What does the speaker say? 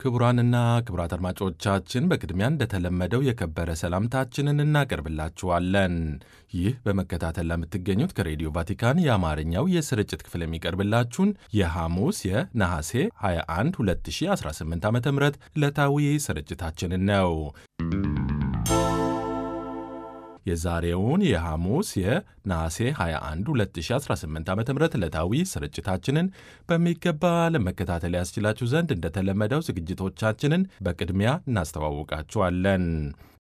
ክቡራንና ክቡራት አድማጮቻችን በቅድሚያ እንደተለመደው የከበረ ሰላምታችንን እናቀርብላችኋለን። ይህ በመከታተል ለምትገኙት ከሬዲዮ ቫቲካን የአማርኛው የስርጭት ክፍል የሚቀርብላችሁን የሐሙስ የነሐሴ 21 2018 ዓ ም ዕለታዊ ስርጭታችንን ነው። የዛሬውን የሐሙስ የነሐሴ 21 2018 ዓ ም ዕለታዊ ስርጭታችንን በሚገባ ለመከታተል ያስችላችሁ ዘንድ እንደተለመደው ዝግጅቶቻችንን በቅድሚያ እናስተዋውቃችኋለን።